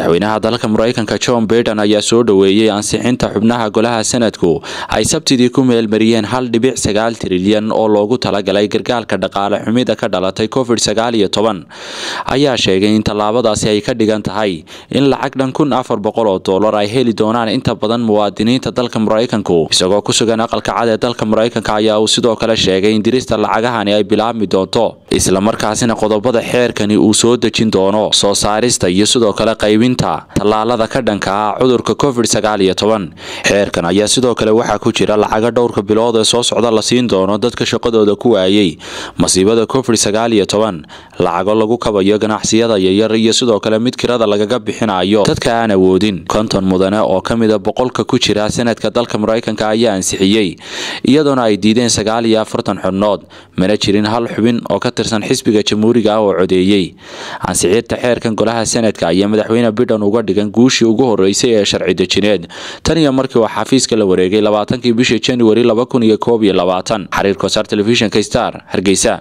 madaxweynaha dalka maraykanka john baiden ayaa soo dhoweeyey ansixinta xubnaha golaha sanadku ay sabtidii ku meelmariyeen hal dhibic sagaal trilyan oo loogu talagalay gargaalka dhaqaale xumida ka dhalatay covid sagaal iyo toban ayaa sheegay in tallaabadaasi ay ka dhigan tahay in lacag dhan kun afar boqol oo dollar ay heli doonaan inta badan muwaadiniinta dalka maraykanku isagoo ku sugan aqalka cad ee dalka maraykanka ayaa uu sidoo kale sheegay in dirista lacagahani ay bilaabmi doonto islamarkaasina qodobada xeerkani uu soo dejin doono soo saarista iyo sidoo kale qaybinta tallaalada ka dhanka ah cudurka covid sagaal iyo toban xeerkan ayaa sidoo kale waxaa ku jira lacaga dhowrka bilood ee soo socda la siin doono dadka shaqadooda ku waayey masiibada covid sagaal iyo toban lacago lagu kabayo ganacsiyada yaryar iyo sidoo kale mid kirada lagaga bixinayo dadka aan awoodin konton mudane oo ka mida boqolka ku jira sanadka dalka maraykanka ayaa ansixiyey iyadoona ay diideen sagaal iyo afartan xubnood mana jirin hal xubin oo ka tirsan xisbiga jamhuuriga ah oo codeeyey ansixinta xeerkan golaha sanadka ayaa madaxweyne bidhan uga dhigan guushii ugu horeysay ee sharci dejineed tan iyo markii uu xafiiska la wareegay labaatankii bishii januari laba kun iyo koob iyo labaatan xiriirka wasaar telefishinka star hargeysa